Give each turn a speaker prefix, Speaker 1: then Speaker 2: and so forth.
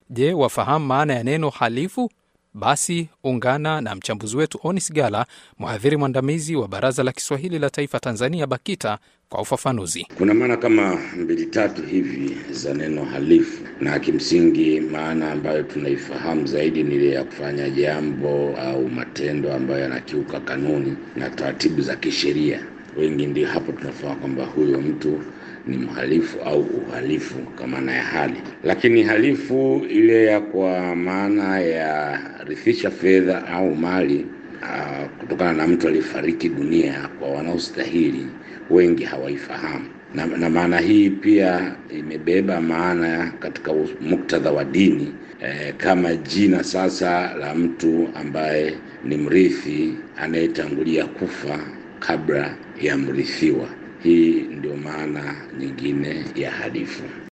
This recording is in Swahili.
Speaker 1: Je, wafahamu maana ya neno halifu? Basi ungana na mchambuzi wetu Onis Gala, mhadhiri mwandamizi wa Baraza la Kiswahili la Taifa Tanzania, BAKITA, kwa ufafanuzi.
Speaker 2: Kuna maana kama mbili tatu hivi za neno halifu, na kimsingi maana ambayo tunaifahamu zaidi ni ile ya kufanya jambo au matendo ambayo yanakiuka kanuni na taratibu za kisheria. Wengi ndio hapo tunafahamu kwamba huyo mtu ni mhalifu au uhalifu kwa maana ya hali. Lakini halifu ile ya kwa maana ya rithisha fedha au mali uh, kutokana na mtu aliyefariki dunia kwa wanaostahili, wengi hawaifahamu na, na maana hii pia imebeba maana katika muktadha wa dini eh, kama jina sasa la mtu ambaye ni mrithi anayetangulia kufa kabla ya mrithiwa. Hii ndio maana nyingine ya halifu.